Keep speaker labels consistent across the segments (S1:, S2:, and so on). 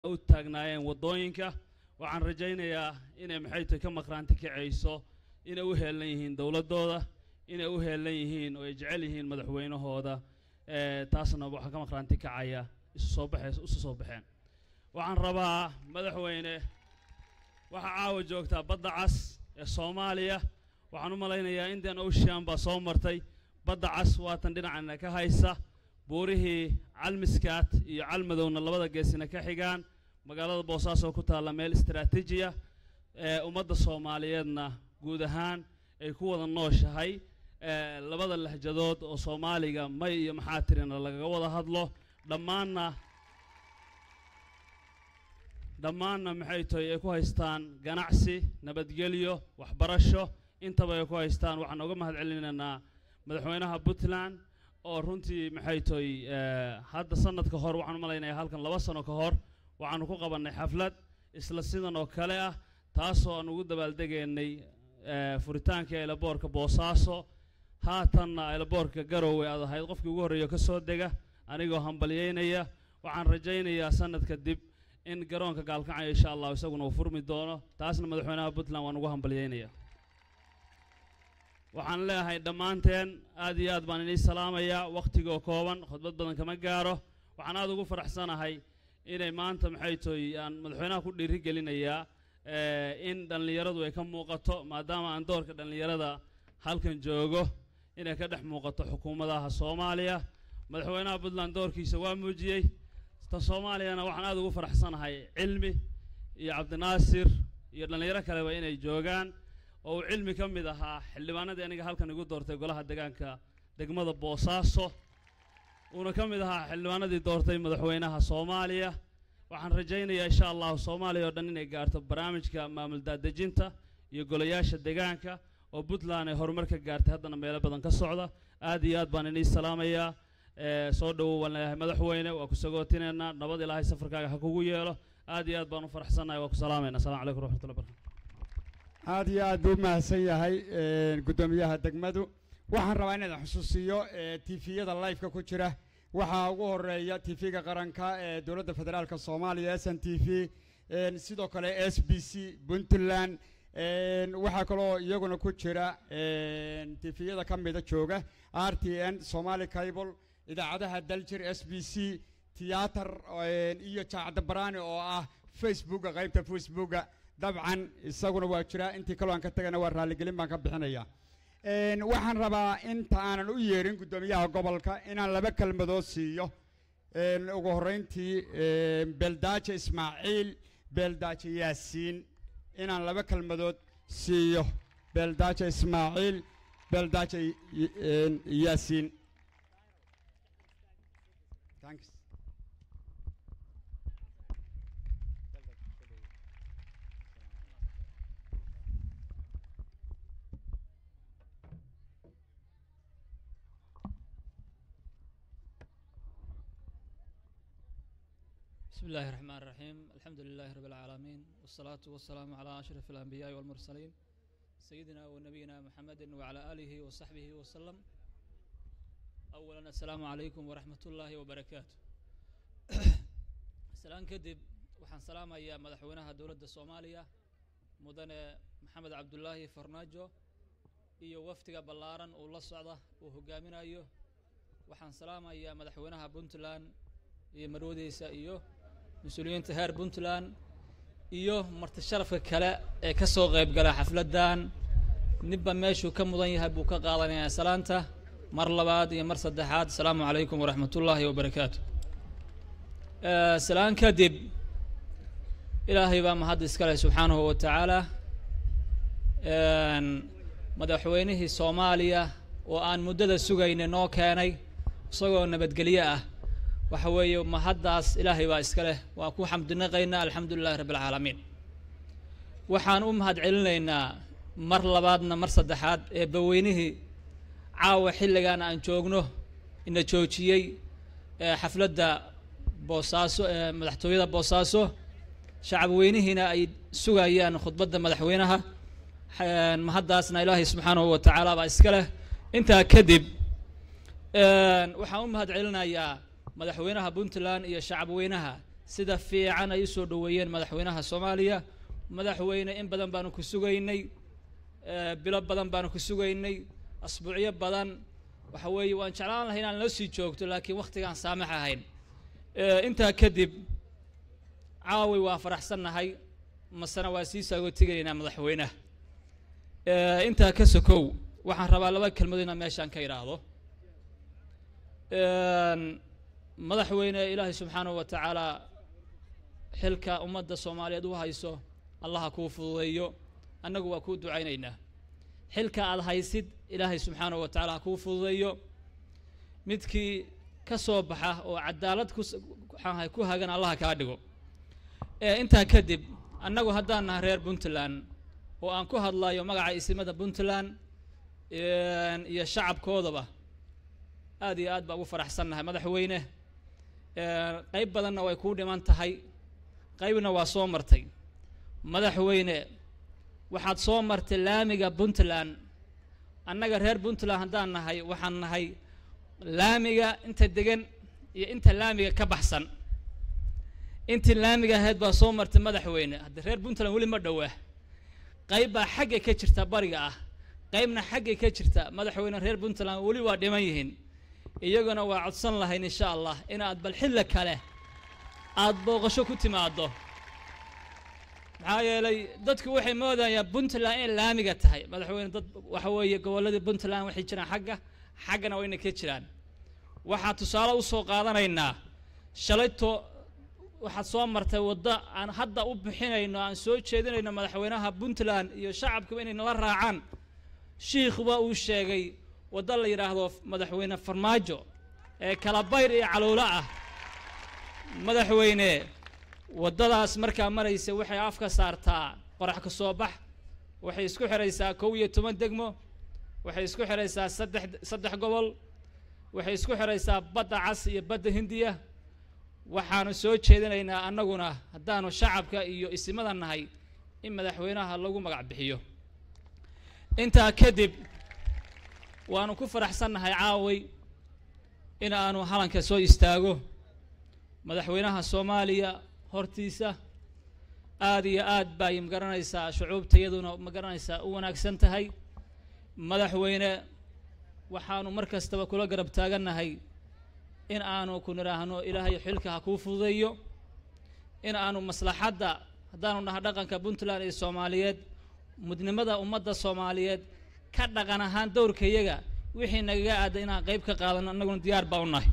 S1: u taagnaayeen waddooyinka waxaan rajaynayaa inay maxay tahay ka maqraanti kacayso inay u heelan yihiin dowladdooda inay u heelan yihiin oo ay jecel yihiin madaxweynahooda ee taasna waxaa ka maqraanti kacaya isu soo baxays isu soo baxeen waxaan rabaa madaxweyne waxaa caawa joogtaa badda cas ee soomaaliya waxaan u malaynayaa indian ocean baa soo martay badda cas waatan dhinacana ka haysa buurihii calmiskaat iyo calmadowna labada geesina ka xigaan magaalada boosaaso ku taalla meel istaraatiijiya ee ummadda soomaaliyeedna guud ahaan ay ku wada nooshahay ee labada lahjadood oo soomaaliga may iyo maxaa tirina lagaga wada hadlo dhammaanna dhammaanna maxay tahay ay ku haystaan ganacsi nabadgelyo waxbarasho intaba ay ku haystaan waxaan uga mahad celinaynaa madaxweynaha puntland oo runtii maxay tahay hadda sanadka hor waxaan u malaynayaa halkan laba sano ka hor waxaanu ku qabannay xaflad isla sidan oo kale ah taasoo aan ugu dabaaldegaynay furitaanka eelaboorka boosaaso haatanna eelaboorka garowe aad ahayd qofkii ugu horreeya ka soo dega anigoo hambalyeynaya waxaan rajaynayaa sanad kadib in garoonka gaalkacyo insha allahu isaguna uu furmi doono taasna madaxweynaha puntland waan ugu hambalyeynaya waxaan leeyahay dhammaanteen aad iyo aad baan inii salaamayaa wakhtigoo kooban khudbad badan kama gaaro waxaan aad ugu faraxsanahay inay maanta maxay tahay aan madaxweynaha ku dhiiri gelinayaa in dhallinyaradu ay ka muuqato maadaama aan doorka dhallinyarada halkan joogo inay ka dhex muuqato xukuumadaha soomaaliya madaxweynaha puntland doorkiisa waa muujiyey ta soomaaliyana waxaan aad ugu faraxsanahay cilmi iyo cabdinaasir iyo dhallinyaro kaleba inay joogaan oo uu cilmi ka mid ahaa xildhibaanadii aniga halkan igu doortay golaha deegaanka degmada boosaaso uuna ka mid ahaa xildhibaanadii doortay madaxweynaha soomaaliya waxaan rajaynayaa insha allahu soomaaliya oo dhan inay gaarto barnaamijka maamul daadejinta iyo golayaasha deegaanka oo puntland ay horumar ka gaartay haddana meelo badan ka socda aad iyo aad baan inii salaamayaa soo dhowow waan leeyahay madaxweyne waa ku sagootineynaa nabad ilaahay safarkaaga ha kugu yeelo aad iyo aad baan u faraxsannahay waa ku salaamayna assalamu calaykum raxmatullahi barakatu
S2: aad iyo aad buu u mahadsan yahay guddoomiyaha degmadu waxaan rabaa inaan xusuusiyo tifiyada liveka ku jira waxaa ugu horeeya tv-ga qaranka ee dowladda federaalka soomaaliya s n t v sidoo kale s b c puntland waxaa kaloo iyaguna ku jira tifiyada ka mida jooga r t n somali cable idaacadaha daljir s b c tiyaatar iyo jaacadda baraani oo ah facebooka qaybta facebooka dabcan isaguna waa jira intii kaloo aan ka tagana waa raalligelin baan ka bixinaya waxaan rabaa inta aanan u yeerin guddoomiyaha gobolka inaan laba kelmadood siiyo ugu horreyntii beeldaaje ismaaciil beeldaaje yaasiin inaan laba kelmadood siiyo beeldaaje ismaaciil beeldaaje yaasiin
S3: بسم الله الرحمن الرحيم الحمد لله رب العالمين والصلاة والسلام على أشرف الأنبياء والمرسلين سيدنا ونبينا محمد وعلى آله وصحبه وسلم أولا السلام عليكم ورحمة الله وبركاته سلام كدب وحن سلام يا مدحونها دولة الصومالية مدن محمد عبد الله فرناجو iyo waftiga ballaaran uu la socda uu hogaaminayo waxaan salaamayaa madaxweynaha puntland iyo marwadiisa iyo mas-uuliyiinta heer puntland iyo marti sharafka kale ee ka soo qayb gala xafladdan ninba meeshuu ka mudan yahay buu ka qaadanayaa salaanta mar labaad iyo mar saddexaad asalaamu calaykum waraxmat ullaahi wabarakaatu salaan kadib ilaahay baa mahad iskale subxaanahu wa tacaala madaxweynihii soomaaliya oo aan muddada sugayna noo keenay isagoo nabadgelyo ah waxa weeye mahaddaas ilaahay baa iska leh waa ku xamdinaqaynaa alxamdu lilahi rabbi alcaalamiin waxaan u mahad celinaynaa mar labaadna mar saddexaad ee baweynihii caawa xilligan aan joogno ina joojiyey xafladda boosaaso ee madaxtooyada boosaaso shacab weynihiina ay sugayaan khudbadda madaxweynaha mahaddaasna ilaahay subxaanahu wa tacaala baa iska leh intaa kadib waxaan u mahad celinayaa madaxweynaha puntland iyo shacabweynaha sida fiican ay usoo dhoweeyeen madaxweynaha soomaaliya madaxweyne in badan baanu ku sugaynay bilo badan baanu ku sugaynay asbuucyo badan waxa weeye waan jeclaan lahay inaan la sii joogto laakiin waktigaan saamax ahayn intaa kadib caawi waa faraxsannahay masena waa sii saagootiganaynaa madaxweynaha intaa ka sokow waxaan rabaa laba kelmadood inaan meeshaan ka idhaahdo madaxweyne ilaahay subxaanahu wa tacaala xilka ummadda soomaaliyeed u hayso allaha kuu fududeeyo annagu waa kuu ducaynaynaa xilka aada haysid ilaahay subxaanahu wa tacala ha kuu fududeeyo midkii ka soo baxa oo cadaalad ku waxaanahay ku hagan allaha kaa dhigo intaa kadib annagu haddaan nahay reer puntland oo aan ku hadlayo magaca isimada puntland iyo shacabkoodaba aad iyo aad baa ugu faraxsannahay madaxweyne qayb badanna way kuu dhiman tahay qaybna waa soo martay madaxweyne waxaad soo martay laamiga puntland annaga reer puntland haddaan nahay waxaan nahay laamiga inta degan iyo inta laamiga ka baxsan intii laamiga ahayd baa soo martay madaxweyne haddii reer puntland weli ma dhowaa qayb baa xagga ka jirta bariga ah qaybna xagga ka jirta madaxweyne reer puntland weli waa dhiman yihiin iyaguna waa codsan lahayn insha allah inaad bal xilli kale aada booqasho ku timaado maxaa yeelay dadku waxay moodayaan puntland inay laamiga tahay madaxweyne dad waxa weeye gobolladii puntland waxay jiraan xagga xaggana wayna ka jiraan waxaa tusaale usoo qaadanaynaa shalayto waxaad soo martay waddo aan hadda u bixinayno aan soo jeedinayno madaxweynaha puntland iyo shacabkuba inay nala raacaan shiikhuba uu sheegay waddo la yidhaahdo madaxweyne farmaajo ee kalabayr iyo caluulo ah madaxweyne waddadaas markaa maraysa waxay afka saartaa qorax ka soo bax waxay isku xidhaysaa kow iyo toban degmo waxay isku xidhaysaa saddex saddex gobol waxay isku xidhaysaa badda cas iyo badda hindiya waxaanu soo jeedinaynaa annaguna haddaanu shacabka iyo isimada nahay in madaxweynaha lagu magac bixiyo intaa kadib waanu ku faraxsannahay caaway in aanu halanka soo istaago madaxweynaha soomaaliya hortiisa aada iyo aad bay magaranaysaa shucuubta iyaduna magaranaysaa u wanaagsan tahay madaxweyne waxaanu mar kastaba kula garab taagannahay in aanu ku nidhaahno ilaahay xilka ha kuu fududeeyo in aanu maslaxadda haddaanu nahay dhaqanka puntland iyo soomaaliyeed mudnimada ummadda soomaaliyeed ka dhaqan ahaan dowrka iyaga wixii nagaga aada inaan qeyb ka qaadano annaguna diyaar baa u nahay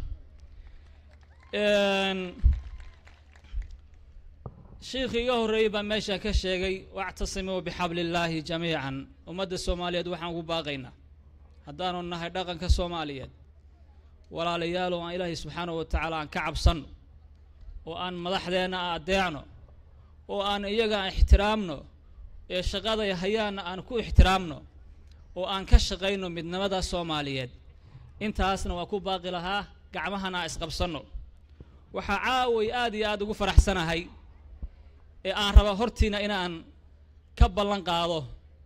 S3: shiikhii iga horreeyey baa meesha ka sheegay wactasimuu bixabli illaahi jamiican ummadda soomaaliyeed waxaan ugu baaqaynaa haddaanu nahay dhaqanka soomaaliyeed walaalayaalow aan ilaahay subxaanahu wa tacaala aan ka cabsanno oo aan madaxdeenna aan addeecno oo aan iyaga aan ixtiraamno ee shaqaday hayaanna aan ku ixtiraamno oo aan ka shaqayno midnimada soomaaliyeed intaasna waa ku baaqi lahaa gacmahana aan isqabsanno waxaa caaway aad iyo aada ugu faraxsanahay ee aan raba hortiina inaan ka ballan qaado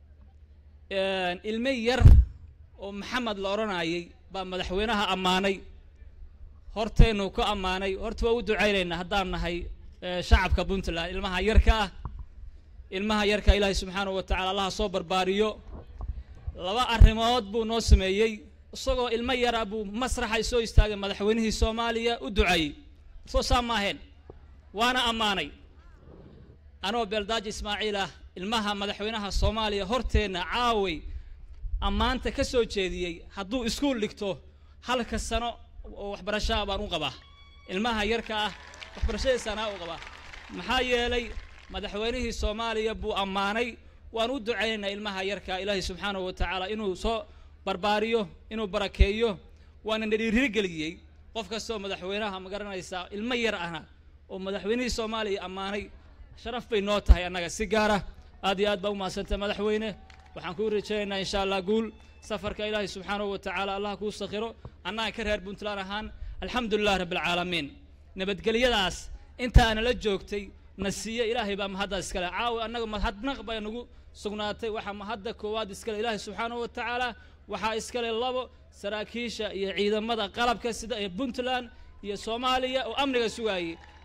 S3: ilmo yar oo maxamed la odhanayay baa madaxweynaha ammaanay horteennu ku ammaanay horta waa u ducaynaynaa haddaan nahay shacabka puntland ilmaha yarka ah ilmaha yarka ilaahay subxaanahu wa tacala allaha soo barbaariyo laba arrimood buu noo sameeyey isagoo ilmo yara buu masraxa soo istaagay madaxweynihii soomaaliya u duceeyey soo saa maaheen waana ammaanay anoo beeldaaji ismaaciil ah ilmaha madaxweynaha soomaaliya horteenna caaway ammaanta ka soo jeediyey hadduu iskuul dhigto halka sano oo waxbarashaa baan u qabaa ilmaha yarka ah waxbarashadiisaanaa u qabaa maxaa yeelay madaxweynihii soomaaliya buu ammaanay waan u ducaynaynaa ilmaha yarka ilaahay subxaanahu wa tacaala inuu soo barbaariyo inuu barakeeyo waana na dhiirigeliyey qof kastoo madaxweynaha ma garanaysaa ilmo yar ahna oo madaxweynihii soomaaliya ammaanay sharaf bay noo tahay annaga si gaara aad iyo aad baa u mahadsantay madaxweyne waxaan kuu rajaynaynaa insha allah guul safarka ilaahay subxaanahu wa tacaala allah kuu sakhiro annaga ka reer puntland ahaan alxamdu lilah rabbi alcaalamiin nabadgelyadaas intaana la joogtay na siiye ilaahay baa mahadda iskale caawi annaga mahadnaq baa nagu sugnaatay waxaa mahadda koowaad iskale ilaahay subxaanahu wa tacaala waxaa iskale labo saraakiisha iyo ciidamada qalabka sida ee puntland iyo soomaaliya oo amniga sugaayey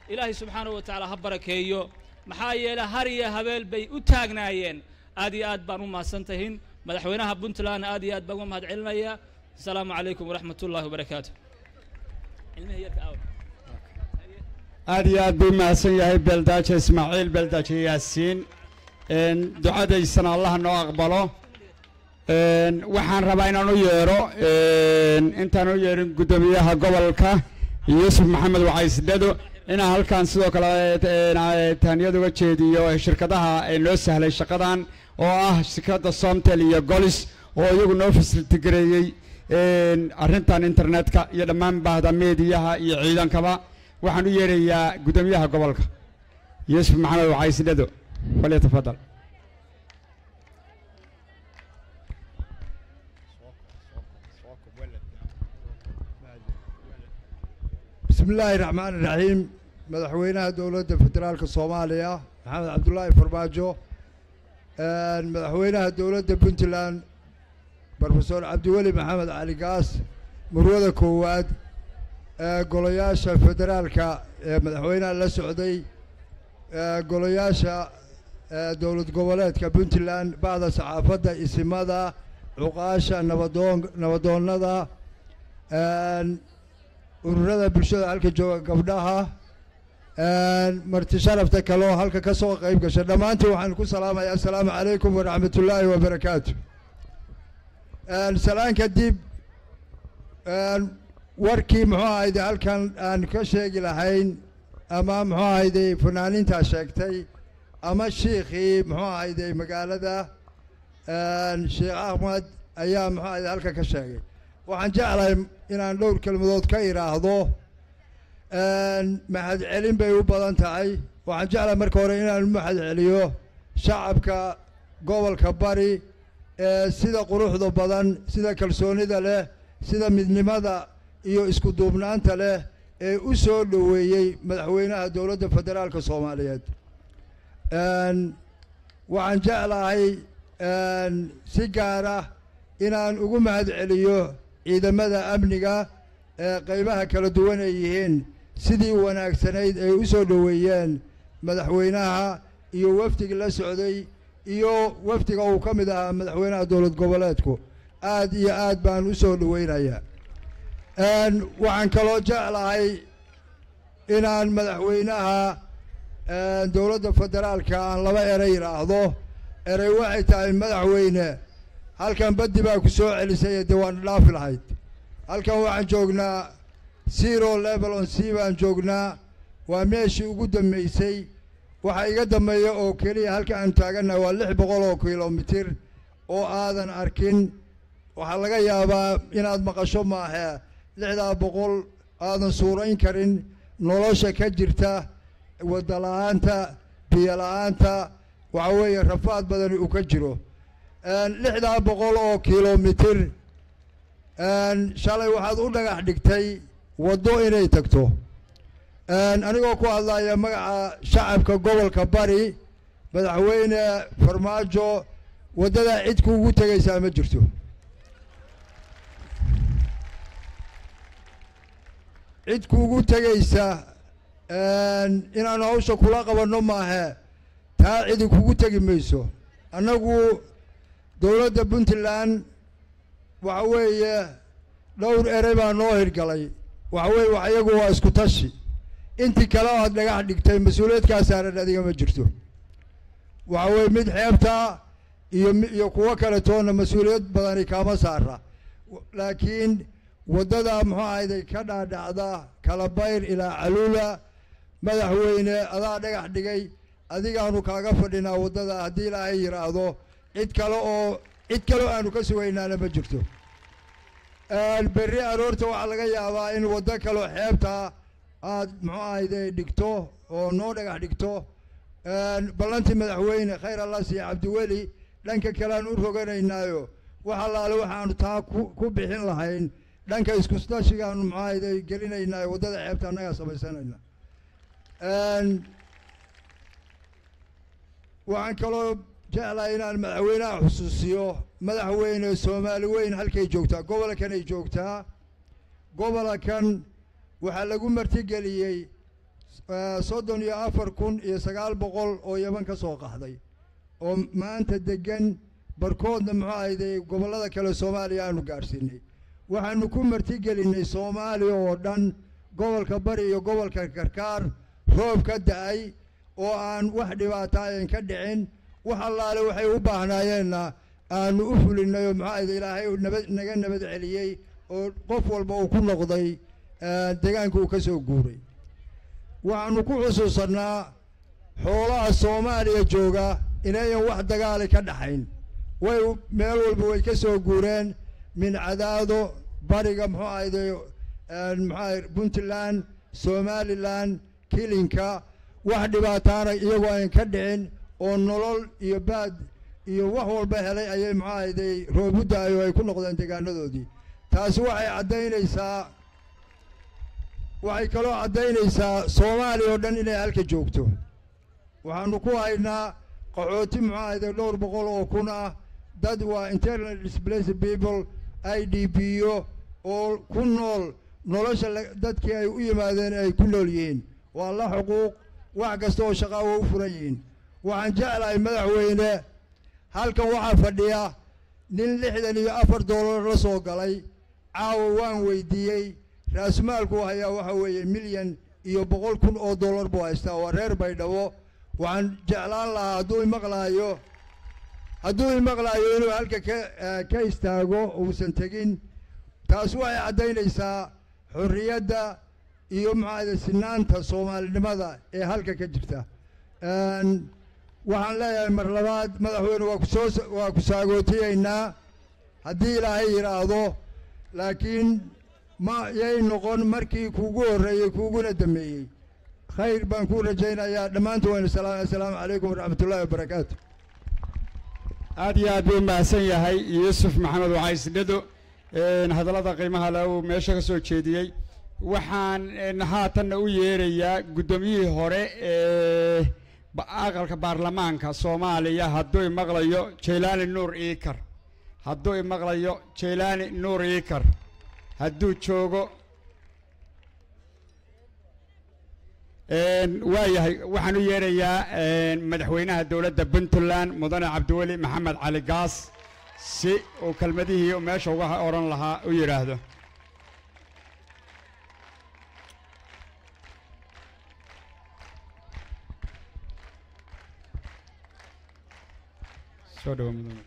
S3: ilaahay subxaanahu wa tacaala ha barakeeyo maxaa yeele har iyo habeel bay u taagnaayeen aad iyo aad baan u mahadsantahin madaxweynaha puntland aad iyo aad baan uga mahad celinaya asalaamu calaykum waraxmat ullahi wabarakaatu ilmihi yarka aawa
S2: aad iyo aad buu mahadsan yahay beeldaaje ismaaciil beeldaaje yaasiin een, ducadaysana allah noo aqbalo een, waxaan rabaa inaan u yeedho een, intaan u yeedhin guddoomiyaha gobolka yuusuf maxamed wacaysdhado inaan halkan sidoo kale een, ee, tahniyad uga jeediyo shirkadaha ee noo sahlay shaqadan oo ah shirkadda somtel iyo golis oo iyagu noo fasiltigareeyey een, arrintan internetka iyo dhammaan baahda meediyaha iyo ciidankaba waxaan u yeerayaa guddoomiyaha gobolka yuusuf maxamed wacaysdhado falyatafadal
S4: بسم الله الرحمن الرحيم مدحوينها دولة فدرالك الصومالية محمد عبد الله فرماجو آن مدحوينها دولة بنتلاند بروفيسور عبد الولي محمد علي قاس مروده كواد آه، قولياشا فدرالك آه، مدحوينها لسعودي آه، قولياشا آه، دولة قبلات بنتلاند بعض صحافة اسمada عقاشا نبضون نبضونada آن ururada bulshada halka jooga gabdhaha marti sharafta kaloo halka ka soo qayb gasha dhammaantiin waxaan ku salaamaya assalaamu calaykum waraxmat ullaahi wabarakaatu salaan kadib warkii muxuu ahayde halkan aan ka sheegi lahayn ama muxuu ahayde fanaaniintaa sheegtay ama shiikhii muxuu ahayde magaalada sheekh axmed ayaa muxuu ahayde halka ka sheegay waxaan jeclahay inaan dhowr kelmadood ka idhaahdo mahad celin bay u badan tahay waxaan jeclahay marka hore inaan mahad celiyo shacabka gobolka bari ee sida quruxda badan sida kalsoonida leh sida midnimada iyo isku duubnaanta leh ee u soo dhoweeyey madaxweynaha dowladda federaalka soomaaliyeed waxaan jeclahay si gaara inaan ugu mahad celiyo ciidamada amniga ee qaybaha kala duwan ay yihiin sidii wanaagsanayd ay u soo dhoweeyeen madaxweynaha iyo wafdiga la socday iyo wafdiga uu ka mid ahaa madaxweynaha dowlad goboleedku aad iyo aad baan u soo dhoweynayaa waxaan kaloo jeclahay inaan madaxweynaha dowladda federaalka aan laba erey idhaahdo erey waxay tahay madaxweyne halkan baddi baa ku soo celisay dee waan dhaafi lahayd halkan waxaan joognaa zero level on c baan joognaa waa meeshii ugu dambeysay waxaa iga dambeeya oo keliya halka aan taagannahay waa lix boqol oo kilomitir oo aadan arkin waxaa laga yaabaa inaad maqasho maahe lixdaa boqol aadan suurayn karin nolosha ka jirta wadda la-aanta biyo la-aanta waxa weeye rafaad badani uu ka jiro lixdaa boqol oo kilomitir shalay waxaad u dhagax dhigtay waddo inay tagto anigoo ku hadlaya magaca shacabka gobolka bari madaxweyne farmaajo waddadaa cid kuugu tegaysaa ma jirto cid kuugu tegaysa inaan hawsha kula qabanno maahe taa cidi kugu tegi mayso annagu dowladda puntland waxa weeye dhowr erey baa noo hirgalay waxa weeye wax iyagu waa isku tashi intii kale oo aad dhagax dhigtay mas-uuliyadkaa saaran adiga ma jirto waxa weeye mid xeebta iyo mi- iyo kuwo kale toona mas-uuliyad badani kaama saara laakiin waddada muxuu ahayday ka dhaadhacda kalabayr ilaa caluula madaxweyne adaa dhagax dhigay adigaanu kaaga fadhinaa waddada haddii ilaahay yidhaahdo cid kale oo cid kale oo aanu ka sugaynaana ma jirto berri aroorta waxaa laga yaabaa in waddo kaleo xeebta aad muxuu ahayde dhigto oo noo dhagax dhigto ballantii madaxweyne khayr allah siiye cabdiweli dhanka kale aan u roganaynaayo wax allaale waxaanu taa ku ku bixin lahayn dhanka iskustashigaanu muxuu ahayde gelinaynaayo waddada xeebta annagaa samaysanayna waxaan kaloo jeclahay inaan madaxweynaha xusuusiyo madaxweyne soomaali weyn halkay joogtaa gobolkan ay joogtaa gobolkan waxaa lagu martigeliyey eh, soddon iyo afar kun iyo sagaal boqol oo yaman ka soo qaxday oo maanta degan barkoodna muxuu ahayday gobollada kale soomaaliya aanu gaadhsiinay waxaanu ku martigelinnay soomaaliya oo dhan gobolka bari iyo gobolka karkaar roob ka da-ay oo aan wax dhibaata ayan ka dhicin wax allaale waxay u baahnaayeenna aanu u fulinnay oo muxuu ahayday ilaahay uu nabad naga nabad celiyey oo qof walba uu ku noqday eh, deegaanka uu ka soo guuray waxaanu ku xusuusannaa xoolaha soomaaliya jooga inayan wax dagaali ka dhaxayn way u- meel walba way ka soo guureen min cadaado bariga muxuu ahayday muxuu ahay puntland somalilan kilinka wax dhibaataana iyagoo ayan ka dhicin oo nolol iyo baad iyo wax walba helay ayay muxuu ahayday roobu da-ay oo ay ku noqdeen deegaanadoodii taasi waxay caddaynaysaa waxay kaloo caddaynaysaa soomaaliya oo dhan inay halka joogto waxaanu ku haynaa qaxooti muxuu ahayday dhowr boqol oo kun ah dad waa internal displaced people i d b o oo ku nool nolosha la- dadkii ay u yimaadeen ay ku nool yihiin waa la xuquuq wax kasta oo shaqaa waa u furan yihiin waxaan jeclahay madaxweyne halkan waxaa fadhiya nin lixdan iyo afar doolar la soo galay caawa waan weydiiyey raasmaalku hayaa waxa weeye milyan iyo boqol kun oo dollar buu haystaa waa reer baydhabo waxaan jeclaan lahaa hadduu imaqlaayo hadduu imaqlaayo inuu halka ka eh, ka istaago uusan tegin taas waxay caddaynaysaa xorriyadda iyo maxaade sinaanta soomaalinimada ee halka ka jirta Een, waxaan leeyahay mar labaad madaxweyne waa kusoo waa ku saagootiyeynaa haddii ilaahay yidhaahdo laakiin ma yay noqon markii kuugu horreeyey kuuguna dambeeyey khayr baan kuu rajaynayaa dhammaantu waynu salaam assalaamu calaykum waraxmatullaahi wabarakaatu
S2: aad iyo aad buu mahadsan yahay yuusuf maxamed wacaysnado hadallada qiimaha le uu meesha ka soo jeediyey waxaan een, haatanna u yeerayaa guddoomiyihii hore ee ba- aqalka baarlamaanka soomaaliya hadduu imaqlayo jaylaani nuur iikar hadduu imaqlayo jaylaani nuur iikar hadduu joogo Een, waayahay waxaan u yeerayaa een, madaxweynaha dowladda puntland mudane cabdiweli maxamed cali gaas si uu kelmadihii uu meesha uga odhan lahaa u yidhaahdo soo dhawo mudane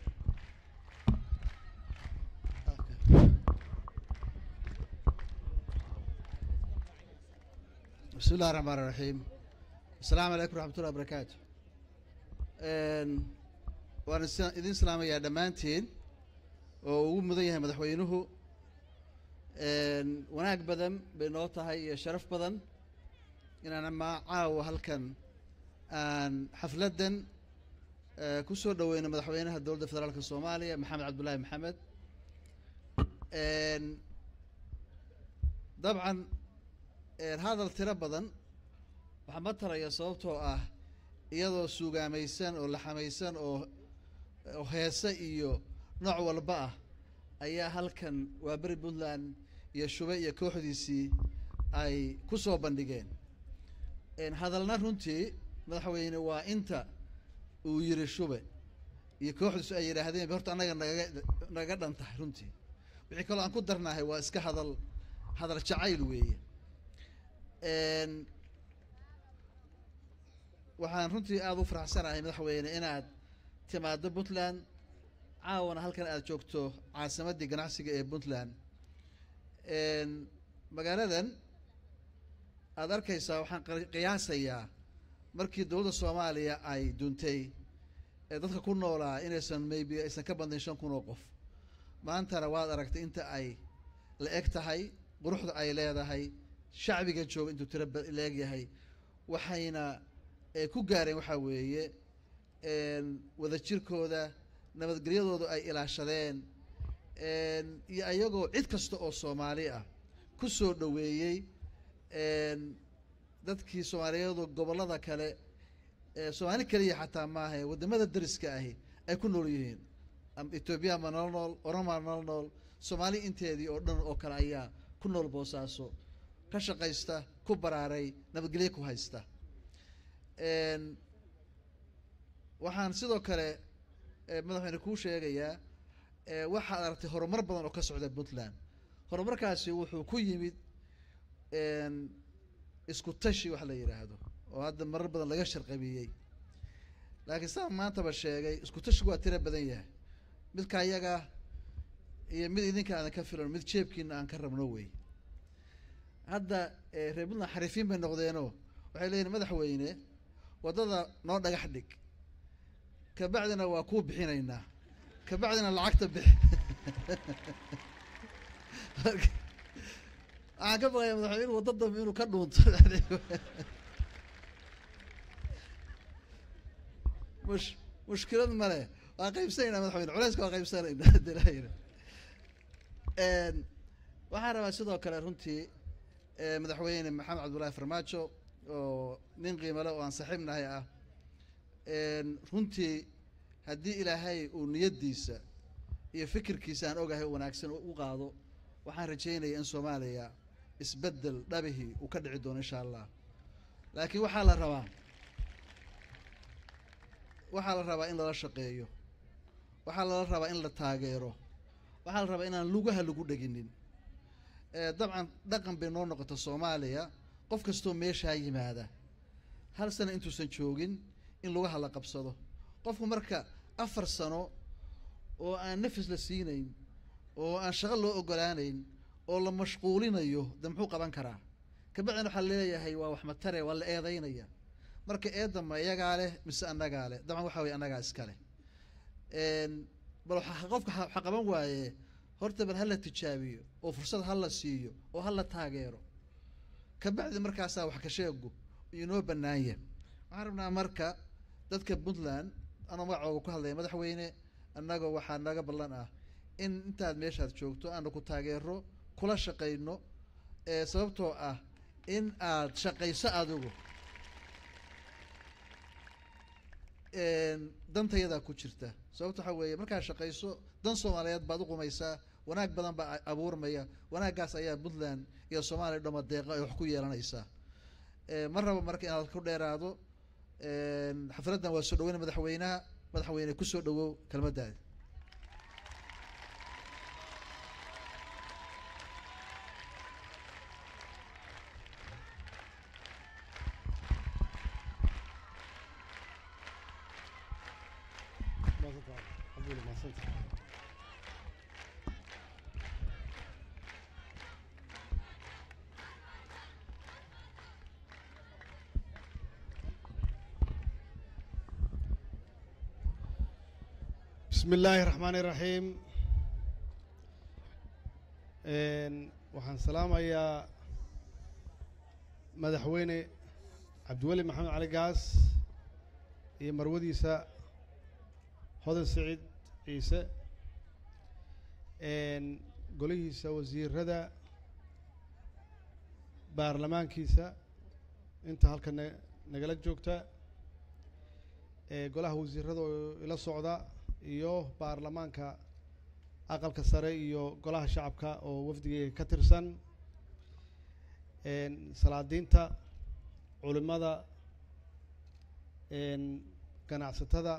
S5: بسم الله الرحمن الرحيم السلام عليكم ورحمة الله وبركاته Een, waan is- idin salaamayaa dhammaantiin oo ugu mudan yahay madaxweynuhu Een, wanaag badan bay noo tahay iyo sharaf badan inaan ama caawa halkan aan xafladdan eh, ku soo dhoweyno madaxweynaha dowladda federaalka soomaaliya maxamed cabdullaahi maxamed Een, dabcan een, hadal tiro badan waxaa ma taraya sababtoo ah iyadoo suugaamaysan oo laxamaysan oo oo heese iyo nooc walba ah ayaa halkan waa beri puntland iyo shube iyo kooxdiisii ay ku soo bandhigeen Een, hadalna runtii madaxweyne waa inta uu yiri shube iyo kooxdiisu ay yidhaahdeen ba horta annaga nagaga nagaga dhan tahay runtii wixii kaloo aan ku darnahay waa iska hadal hadal jacayl weeye Een, waxaan runtii aada u faraxsanahay madaxweyne inaad timaado puntland caawana halkan aad joogto caasimaddii ganacsiga ee puntland Een, magaaladan aad arkaysaa waxaan qi- qiyaasayaa markii dowladda soomaaliya ay duntay ee dadka ku noolaa inaysan maybe aysan ka badnayn shan kun oo qof maantana waad aragtay inta ay la eg tahay quruxda ay leedahay shacbiga jooga intuu tiro ba- la eg yahay waxayna eh, ku gaareen waxaa weeye een, wadajirkooda nabadgelyadooda ay ilaashadeen een, iyo ayagoo cid kasta oo soomaali ah ku soo dhoweeyey een, dadkii soomaaliyeedu gobollada kale ee soomaali keliya xataa maaha wadamada dariska ahi ay ku nool yihiin am etoobiya ma nala nool oromaa nala nool soomaali inteedii oo dhan oo kale ayaa ku nool boosaaso ka shaqaysta ku baraaray nabadgelyo ku haysta Een, waxaan sidoo kale eh, madaxweyne kuu sheegayaa eh, waxaad aragtay horumar badan oo ka socda puntland horumarkaasi wuxuu ku yimid een, isku tashi wax la yidhaahdo oo hadda marar badan laga sharqabiyey laakiin sidaan maantaba sheegay isku tashigu waa tiro badan yahay midka ayaga iyo mid idinka aadan ka filan mid jeebkiina aan ka rabno wey hadda eh, reer puntland xariifiin bay noqdeenoo waxay leeyihin madaxweyne waddada noo dhagax dhig kabacdina waa kuu bixinaynaa kabacdina lacagta bixi Marka, waxaan ka baqaya madaxweyne inuu waddo dambe inuu ka dhuunto mush mushkilad male waa qaybsanaynaa madaxweyne culeyska waa qaybsanaynaa hadii la yidhi. Een, waxaan rabaa sidoo kale runtii eh, madaxweyne maxamed cabdullaahi farmaajo oo nin qiimo leh oo aan saaxiib nahay ah Een, runtii haddii ilaahay uu niyaddiisa iyo fikirkiisa aan ogahay oo wanaagsan u qaado waxaan rajeynaya in soomaaliya isbeddel dhabihii uu ka dhici doono insha allah laakiin waxaa la rabaa waxaa la rabaa in lala shaqeeyo waxaa lala rabaa in la taageero waxaa la rabaa inaan lugaha lagu dheginin Eh, dabcan dhaqan bay noo noqota soomaaliya qof kastoo meeshaa yimaada hal sano intuusan joogin in lugaha la qabsado qofku marka afar sano oo aan nafis la siinayn oo aan shaqo loo ogolaanayn oo la mashquulinayo de muxuu qaban karaa kabacdina waxaa leeyahay waa wax matare waa la eedeynaya marka eedda ma iyagaa leh mise annagaa leh dabcan waxa weye annagaa iskale Een, bal waxa qofka ha- waxa qaban waaye horta bal hala tijaabiyo oo fursad hala siiyo oo hala taageero kabacdi markaasaa wax ka sheegu inoo bannaanya waxaan rabnaa marka dadka puntland anoo magacooga ku hadlaya madaxweyne annaga waxaa naga ballan ah in intaad meeshaad joogto aanu ku taageero kula shaqayno ee sababtoo ah in aad shaqayso adigu Een, dantayadaa ku jirta sababta waxaa weeye markaad shaqayso dan soomaaliyeed baad u qumaysaa wanaag badan baa a- abuurmaya wanaaggaas ayaa puntland iyo soomaaliya dhama deeqa ay wax ku yeelanaysaa Eh, ma rabo marka inaad ku dheeraado Een, xafladdan waa soo dhaweyn madaxweynaha madaxweyne kusoo dhawow kelmaddaada
S6: بسم الله الرحمن الرحيم Een, waxaan salaamayaa madaxweyne cabdiweli maxamed cali gaas iyo marwadiisa hodan siciid ciise Een, golihiisa wasiirada baarlamaankiisa inta halka na- nagala joogta ee golaha wasiirada oo ila socda iyo baarlamaanka aqalka sare iyo golaha shacabka oo wafdigeyga ka tirsan Een, salaadiinta culimada een, ganacsatada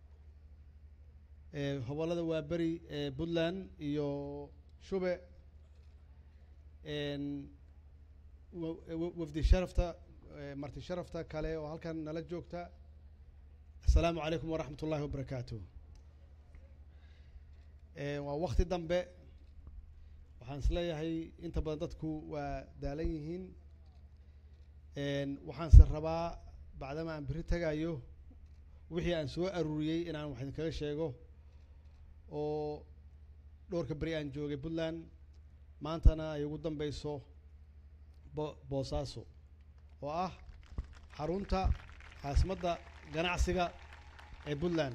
S6: ee hobollada waaberi ee puntland iyo shube Een, wa- wa- wafdi sharafta ee, marti sharafta kale oo halkan nala joogta asalaamu calaykum waraxmat ullaahi wabarakaatuh Ee, waa wakti dambe waxaan isleeyahay inta badan dadku waa daalan yihiin Een, waxaanse rabaa bacdama aan beri tagayo wixii aan soo aruuriyey inaan wax idinkaga sheego oo dhowrka beri aan joogay puntland maantana ay ugu dambeyso bo- boosaaso oo ah xarunta caasimadda ganacsiga ee puntland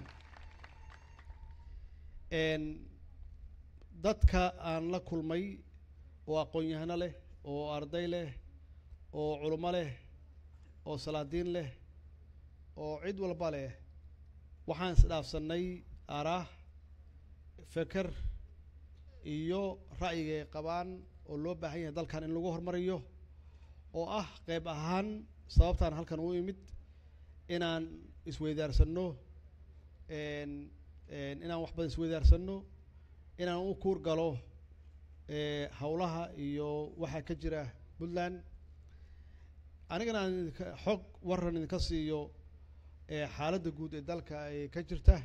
S6: Een, dadka aan la kulmay oo aqoon-yahano leh oo arday leh oo culummo leh oo salaadiin leh oo cid walba leh waxaan isdhaafsannay araah feker iyo ra'yiga ay qabaan oo loo baahan yahay dalkan in lagu horumariyo oo ah qeyb ahaan sababtaan halkan u imid inaan isweydaarsano een een inaan wax badan isweydaarsano inaan u kuur galo ee howlaha iyo waxa ka jira puntland anigana aan idinka xog waran idinka siiyo ee xaaladda guud ee dalka ee ka jirta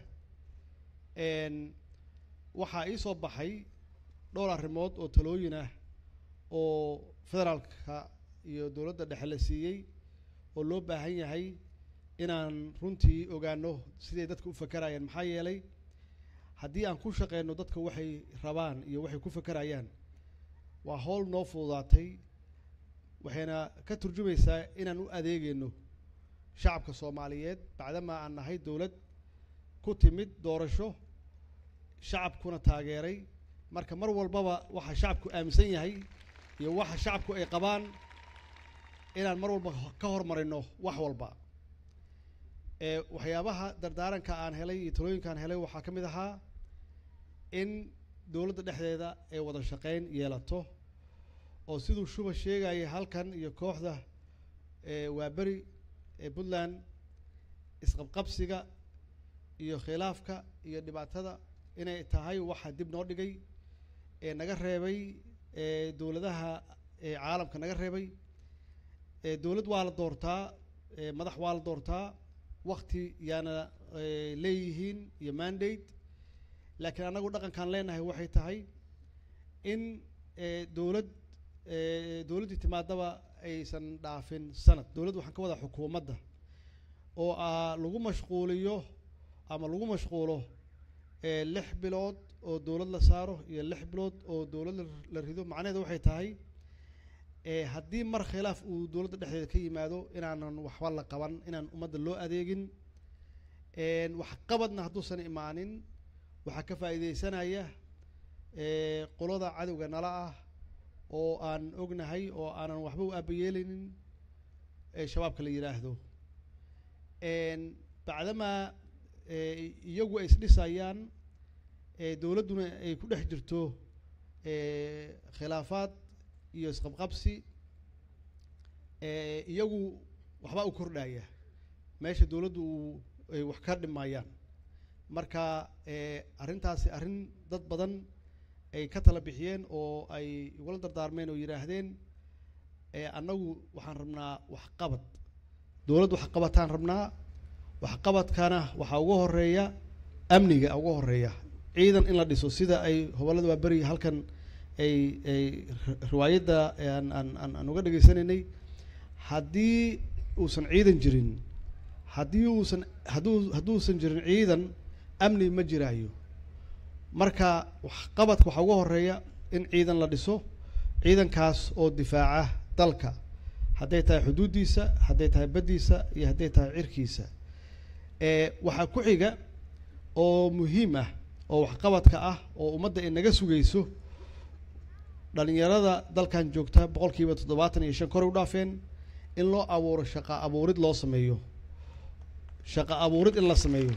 S6: een waxaa ii soo baxay dhowr arrimood oo talooyin ah oo federaalka iyo dowladda dhexe la siiyey oo loo baahan yahay inaan runtii ogaano siday dadka u fakarayaan maxaa yeelay haddii aan ku shaqeyno dadka waxay rabaan iyo waxay ku fakarayaan waa howl noo fududaatay waxayna ka turjumaysaa inaan u adeegayno shacabka soomaaliyeed bacdamaa aan nahay dowlad ku timid doorasho shacabkuna taageeray marka mar walbaba waxa shacabku aaminsan yahay iyo waxa shacabku ay qabaan inaan mar walba ka hormarino wax walba ee waxyaabaha dardaaranka aan helay iyo talooyinka aan helay waxaa ka mid ahaa in dowladda dhexdeeda ay wada shaqeyn yeelato oo siduu shuba sheegaya halkan iyo kooxda ee waaberi ee puntland isqabqabsiga iyo khilaafka iyo dhibaatada inay tahay waxa dib noo dhigay ee naga reebay ee dowladaha ee caalamka naga reebay ee dowlad waa la doortaa ee madax waa la doortaa wakti yaana ee, leeyihiin iyo mandate laakiin annagu dhaqankaan leenahay waxay tahay in ee, dowlad ee, dowladdii timaadaba aysan dhaafin sanad dowladd waxaan ka wadaa xukuumadda oo ah lagu mashquuliyo ama lagu mashquulo ee, lix bilood oo dowlad la saaro iyo lix bilood oo dowlad la- la rido macnaheedu waxay tahay ee, haddii mar khilaaf uu dowladda dhexdeeda ka yimaado inaanan waxba la qaban inaan ummadda loo adeegin een, waxqabadna hadduusan imaanin waxaa ka faa'iidaysanaya ee, qolada cadowga nala ah oo aan ognahay oo aanan waxba u aabayeelinin ee shabaabka la yidhaahdo een, bacdamaa ee, iyagu ay isdhisayaan ee, dowladduna ay ku dhex jirto ee, khilaafaad iyo isqabqabsi ee, iyagu waxbaa u kordhaya meesha dowladdu uu ay wax ka dhimayaan marka ee, arrintaasi arrin dad badan ay ka tala bixiyeen oo ay igula dardaarmeen oo yidhaahdeen ee, annagu waxaan rabnaa waxqabad dowladd waxqabataan rabnaa waxqabadkana waxaa ugu horeeya amniga ugu horeeya ciidan in la dhiso sida ay hobolada waaberi halkan ay ay ri- riwaayadda aan aan aan aan uga dhegaysanaynay haddii uusan ciidan jirin haddii uusan hadduu hadduusan jirin ciidan amni ma jiraayo marka waxqabadka waxaa ugu horeeya in ciidan la dhiso ciidankaas oo difaaca dalka hadday tahay xuduuddiisa hadday tahay baddiisa iyo hadday tahay cirkiisa ee waxaa ku xiga oo muhiim ah oo waxqabadka ah oo ummadda ay naga sugayso dhalinyarada dalkan joogta boqolkiiba toddobaatan iyo shan kor u dhaafeen in loo abuuro shaqa abuurid loo sameeyo shaqa abuurid in la sameeyo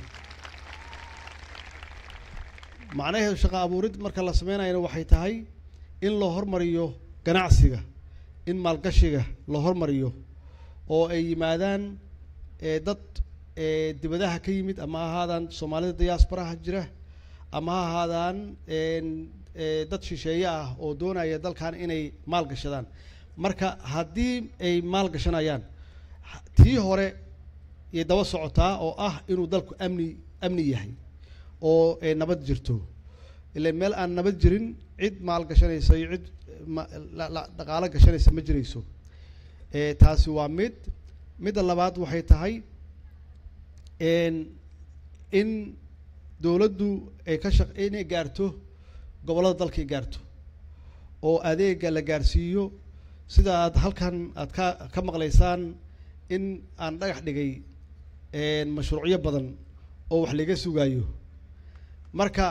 S6: macnaheedu shaqa abuurid marka la sameynayana waxay tahay in loo hormariyo ganacsiga in maalgashiga la hormariyo oo ay yimaadaan ee dad ee dibadaha ka yimid ama ha ahaadaan soomaalida diaasbaraha jira ama ha ahaadaan een, ee, dad shisheeye ah oo doonaya dalkan inay maal gashadaan marka haddii ay maal gashanayaan ha- tii hore iyo daba socotaa oo ah inuu dalku amni amni yahay oo ay nabad jirto ilaan meel aan nabad jirin cid maal gashanaysa iyo cid ma- la- la- dhaqaalo gashanaysa ma jirayso ee, taasi waa mid midda labaad waxay tahay een, in dowladdu ay ka shaq inay gaarto gobollada dalka ay gaarto oo adeega la gaarsiiyo sida aad halkan aad ka ka maqlaysaan in aan dhagax dhigay een, mashruucyo badan oo wax laga sugayo marka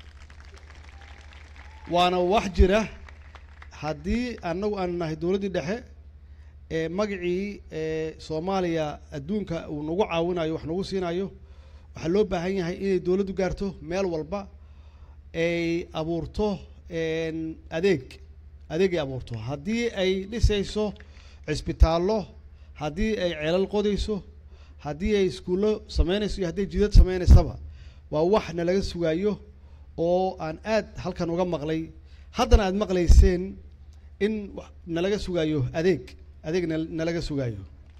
S6: waana wax jira haddii annagu aan nahay dowladdii dhexe ee magacii ee soomaaliya adduunka uu nagu caawinayo wax nagu siinayo waxaa loo baahan yahay inay dowladdu gaarto meel walba ay abuurto een, adeeg adeeg ay abuurto haddii ay dhisayso cisbitaallo haddii ay ceelal qodayso haddii ay iskuullo sameynayso iyo haddii jidad sameynaysaba waa wax nalaga sugaayo oo aan aad halkan uga maqlay haddana aad maqlayseen in wa- nalaga sugaayo adeeg adeeg nal- nalaga sugaayo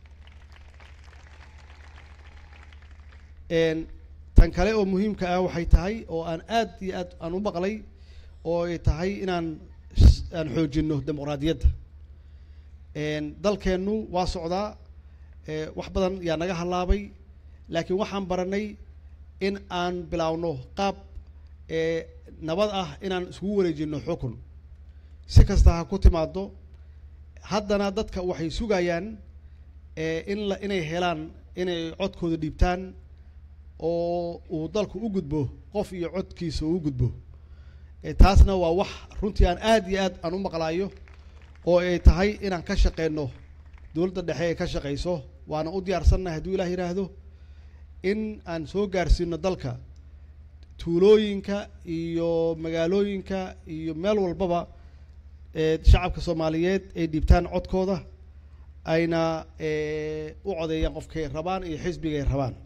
S6: Een, tan kale oo muhiimka ah waxay tahay oo aan aad iyo aad aan u maqlay oo ay tahay inaan s- aan xoojino dimuqraadiyadda Een, dalkeennu waa socdaa ee, wax badan yaa naga halaabay laakiin waxaan baranay in aan bilaawno qaab ee, nabad ah inaan iskugu wareejino xukun si kasta ha ku timaado haddana dadka waxay sugayaan ee, in la inay helaan inay codkooda dhiibtaan oo uu dalku u gudbo qof iyo codkiisa uu u gudbo ee, taasna waa wax runtii aan aad iyo aad aan u maqlaayo oo ay tahay inaan ka shaqeyno dowladda dhexe ay ka shaqeyso waana u diyaarsannahay hadduu ilaah yidhaahdo in aan soo gaarsiino dalka tuulooyinka iyo magaalooyinka iyo meel walbaba ee shacabka soomaaliyeed ay dhiibtaan codkooda ayna ee, u codeeyaan qofkay rabaan iyo xisbiga ay rabaan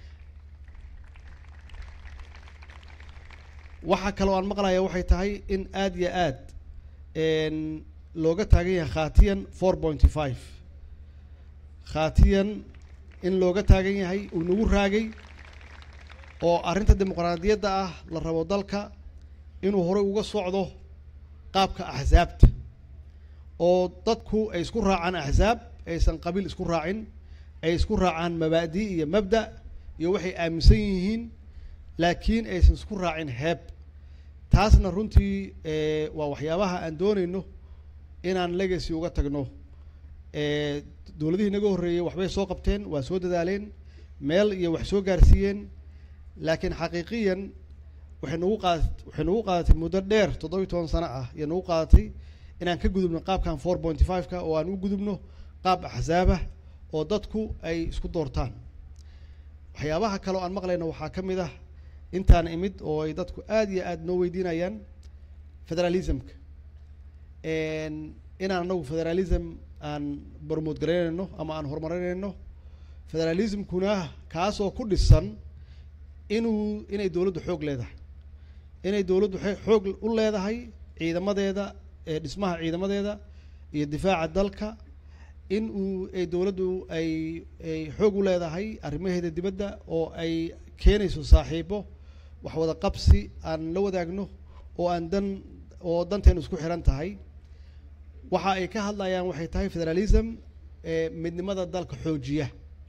S6: waxaa kaloo aan maqlaya waxay tahay in aad iyo aad een, looga taagan yahay khaatiyan four pointy five khaatiyan in looga taagan yahay uu nagu raagay oo arrinta dimuqraadiyadda ah la rabo dalka inuu horey uga socdo qaabka axsaabta oo dadku ay isku raacaan axsaab aysan qabiil isku raacin ay isku raacaan mabaadi iyo mabda iyo waxay aaminsan yihiin laakiin aysan isku raacin heeb taasna runtii eh, waa waxyaabaha aan doonayno inaan legacy uga tagno eh, dowladihii naga horreeyey waxbay soo qabteen waa soo dadaaleen meel iyo wax soo gaarsiiyeen laakiin xaqiiqiyan waxay nagu qaadat waxay nagu qaadatay muddo dheer toddoba iyo toban sano ah iyo nagu qaadatay inaan ka gudubno qaabkan four pointy five-ka oo aan u gudubno qaab axsaabah oo dadku ay isku doortaan waxyaabaha kale oo aan maqlayno waxaa ka mid ah intaan imid oo ay dadku aad iyo aad noo weydiinayaan federalismka Een, inaan anagu federalism aan barmood garaynayno ama aan horumarinayno federalismkuna kaasoo ku dhisan inuu inay dowladdu xoog leedahay inay dowladdu xe- xoog u leedahay ciidamadeeda ee dhismaha ciidamadeeda iyo difaaca dalka in uu ay dowladdu ay ay xoog u leedahay arrimaheeda dibadda oo ay keenayso saaxiibo wax wada qabsi aan la wadaagno oo aan dan oo danteenu isku xiran tahay waxa ay ka hadlayaan waxay tahay federalism ee midnimada dalka xoojiya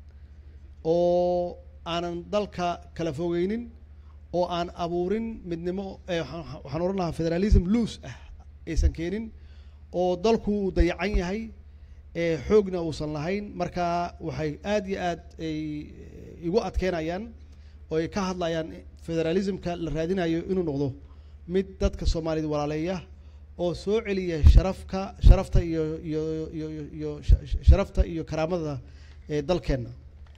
S6: oo aanan dalka kala fogeynin oo aan abuurin midnimo ee waxaan waxaan odhan lahaa federalism loose ah aysan keenin oo dalku uu dayacan yahay ee xoogna uusan lahayn marka waxay aad iyo aad ay igu adkeynayaan oo ay ka hadlayaan federalismka la raadinayo inuu noqdo mid dadka soomaaliyed walaaleeya oo soo celiya sharafka sharafta iyo iyo iyo iyo iyo sha- sha- sharafta iyo karaamada ee dalkeenna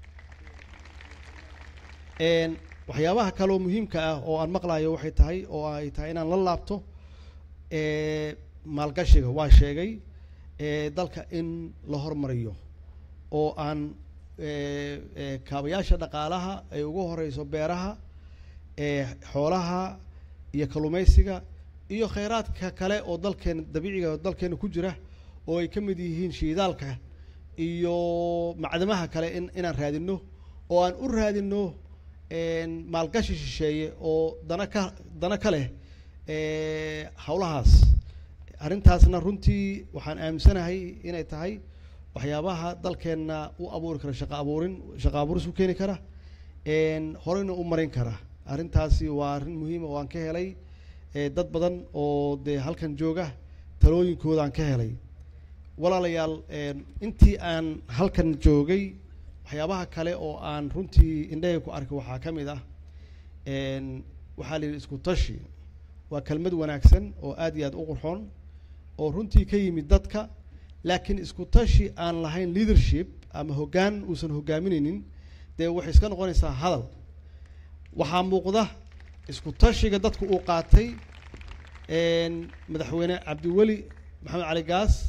S6: Een, waxyaabaha kaleoo muhiimka ah oo aan maqlayo waxay tahay oo ay tahay inaan la laabto ee, maalgashiga waa sheegay ee, dalka in la hormariyo oo aan ee, ee, kaabayaasha dhaqaalaha ay ugu horeyso beeraha ee, xoolaha iyo kalluumeysiga iyo kheyraadka kale oo dalkeena dabiiciga oo dalkeena ku jira oo ay ka mid yihiin shiidaalka iyo macdamaha kale in inaan raadino oo aan u raadino een, maalgashi shisheeye oo dana ka dana ka leh ee, howlahaas arrintaasna runtii waxaan aaminsanahay inay tahay waxyaabaha dalkeenna u abuuri kara shaqa abuurin shaqa abuuris u keeni kara een, horeyna u marin kara arrintaasi waa arrin muhiima oo aan ka helay ee, dad badan oo dee halkan jooga talooyinkooda aan ka helay walaalayaal een, intii aan halkan joogay waxyaabaha kale oo aan runtii indhahayga ku arkay waxaa ka mid ah een, waxaa la yidhi isku tashi waa kelmad wanaagsan oo aad iyo aad u qurxoon oo runtii ka yimid dadka laakiin isku tashi aan lahayn leadership ama hoggaan uusan hoggaaminaynin dee waxay iska noqonaysaa hadal waxaa muuqda isku tashiga dadku uu qaatay een, madaxweyne cabdiweli maxamed cali gaas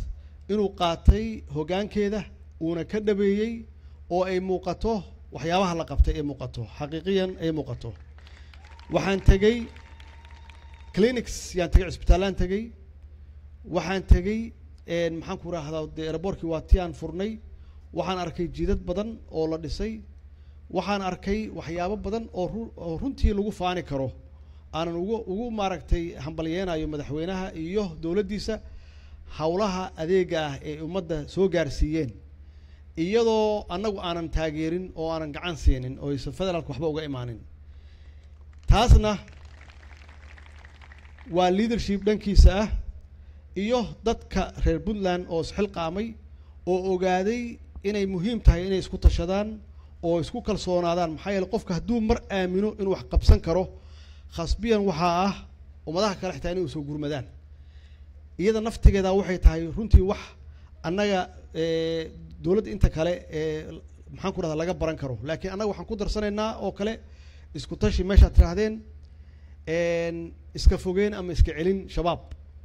S6: inuu qaatay hoggaankeeda uuna ka dhabeeyey oo ay muuqato waxyaabaha la qabtay ay muuqato xaqiiqiyan ay muuqato waxaan tegey clinics yaan tegey cisbitaallaan tegey waxaan tegey maxaan ku rahdaa dee airbortkii waa ti aan furnay waxaan arkay jidad badan oo la dhisay waxaan arkay waxyaabo badan oo ru oo runtii lagu faani karo aanan ugu ugu maaragtay hambalyeenayo madaxweynaha iyo dowladdiisa howlaha adeega ah ee ummadda soo gaarsiiyeen iyadoo annagu aanan taageerin oo aanan gacan siinin oo aysan federaalka waxba uga imaanin taasna waa leadership dhankiisa ah iyo dadka reer puntland oo isxilqaamay oo ogaaday inay muhiim tahay inay isku tashadaan oo isku kalsoonaadaan maxaa yeele qofka hadduu mar aamino inuu wax qabsan karo khasbiyan waxaa ah ummadaha kale xitaa inay usoo gurmadaan iyada naftigeeda waxay tahay runtii wax annaga dowladda inta kale ee maxaan ku rahdaa laga baran karo laakiin annaga waxaan ku darsanaynaa oo kale isku tashi meeshaad tidhaahdeen iska fogeen ama iska celin shabaab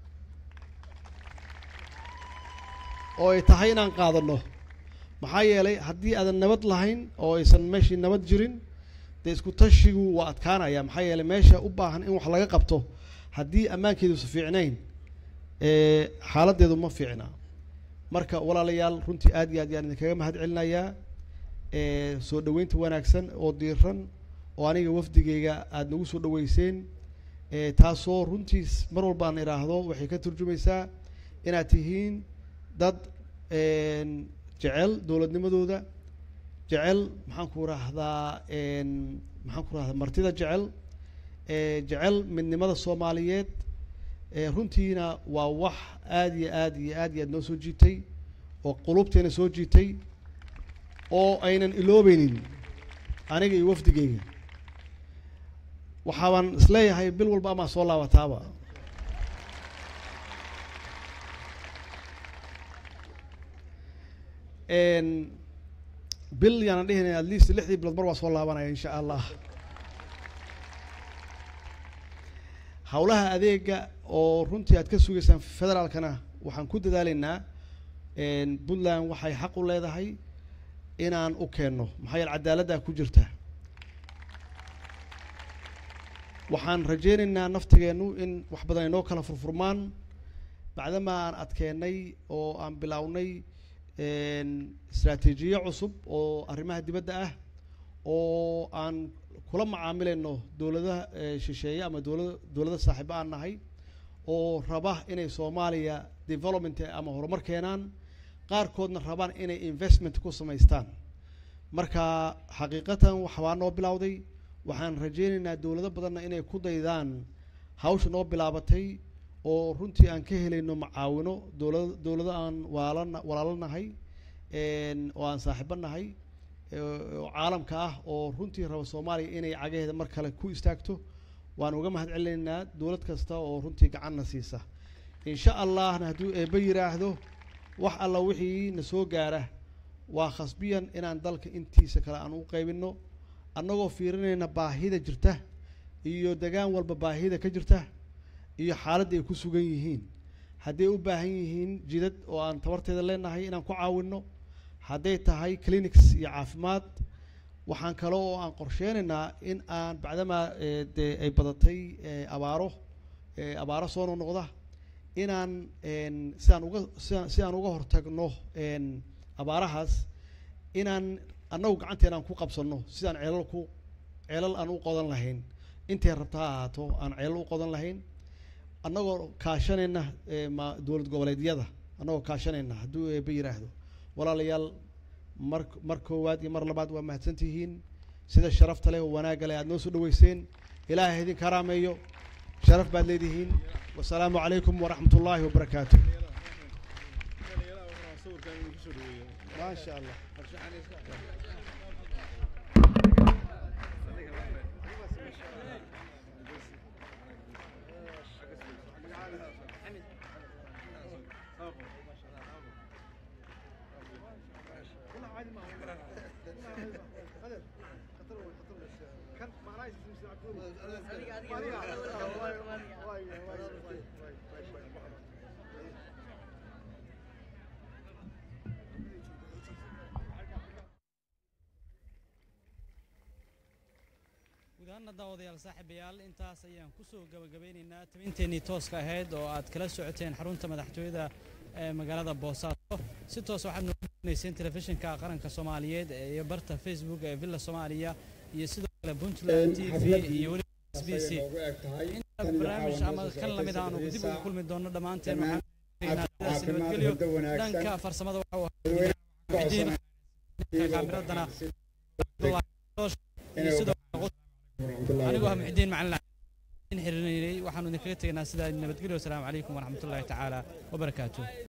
S6: oo ay tahay inaan qaadano maxaa yeelay haddii aadan nabad lahayn oo aysan meeshii nabad jirin dee isku tashigu waa adkaanaya maxaa yeelay meesha u baahan in wax laga qabto haddii ammaankeedusa fiicnayn xaaladdeedu ma fiicna marka walaalayaal runtii aad iyo aad yaan idinkaga mahad celinayaa soo dhaweynta wanaagsan oo diiran oo aniga wafdigeyga aada nagu soo dhaweyseen taasoo runtii mar walba aan idhaahdo waxay ka turjumaysaa inaad tihiin dad jecel dowladnimadooda jecel maxaan ku rahdaa maxaan ku rahdaa martida jecel jecel midnimada soomaaliyeed runtiina waa wax aada iyo aad iyo aad iyo aad noo soo jiitay oo qulubteena soo jiitay oo aynan iloobeynin aniga iyo wafdigeyga waxaabaan isleeyahay bil walba amaa soo laabataaba bil yaanan dhihinay at least lixdii bilood mar waa soo laabanaya insha allah howlaha adeega oo runtii aad ka sugaysaan federaalkana waxaan ku dadaalaynaa puntland waxay xaq u leedahay inaan u keenno maxaa yeele cadaaladdaa ku jirta waxaan rajeynaynaa naftigeennu in wax badan ay noo kala furfurmaan bacdama aan adkeennay oo aan bilownay istraatiijiyo cusub oo arrimaha dibadda ah oo aan kula macaamilayno dowladaha shisheeye ama dowlada dowlada saaxiibo aan nahay oo raba inay soomaaliya development ama horumar keenaan qaarkoodna rabaan inay investment ku samaystaan marka xaqiiqatan waxbaa noo bilowday waxaan rajeynaynaa dowlado badanna inay ku daydaan hawsha noo bilaabatay oo runtii aan ka helayno macaawino dowlad dowlado aan waalana walaalo nahay oo aan saaxiibo nahay oo caalamka ah oo runtii raba soomaaliya inay cagaheeda mar kale ku istaagto waan uga mahad celinaynaa dowlad kasta oo runtii gacanna siisa insha allahna hadduu eebbe yiraahdo wax alla wixii na soo gaara waa khasbiyan inaan dalka intiisa kale aan u qaybinno annagoo fiirinayna baahida jirta iyo degaan walba baahida ka jirta iyo xaaladda ay ku sugan yihiin hadday u baahan yihiin jidad oo aan tabarteeda leenahay inaan ku caawinno hadday tahay clinics iyo caafimaad waxaan kale oo aan qorsheynaynaa in aan bacdamaa dee ay badatay abaaro abaaro soo noqnoqda inaan sidaan uga siaan si aan uga hortagno abaarahaas inaan annagu gacanteena aan ku qabsanno sidaan ceelal ku ceelal aan u qodan lahayn intay rabta ha ahaato aan ceelal u qodan lahayn annagoo kaashanayna ma dowlad goboleedyada annagoo kaashanayna hadduu eeba yiraahdo walaalayaal mar mar koowaad iyo mar labaad waa mahadsantihiin sida sharafta leh oo wanaagga leh aad noo soo dhaweyseen ilaahay idin karaameeyo sharaf baad leedihiin wasalaamu calaykum waraxmat ullaahi wabarakaatu ما شاء الله
S7: guud ahaana daawadayaal saaxiibayaal intaas ayaan kusoo gabagabeynaynaa tabinteenii tooska ahayd oo aad kala socoteen xarunta madaxtooyada ee magaalada boosaaso si toos waxaad noognayseen telefishinka qaranka soomaaliyeed iyo barta facebook ee villa soomaaliya iyo sidoo kale puntland t v iyo weliba s b c inta barnaamij ama kan lamid aanu dib ugu kulmi doono dhammaanteen waxaan sidaas nabadgelyo dhanka farsamada waxuu ahaa kaamiradana iyo sidoo anigoo ah muxidiin macalin in xiriirinayay waxaanu idinkaga tegaynaa sidaa nabadgelyo wasalaamu calaykum waraxmatullaahi tacaala wabarakaatuh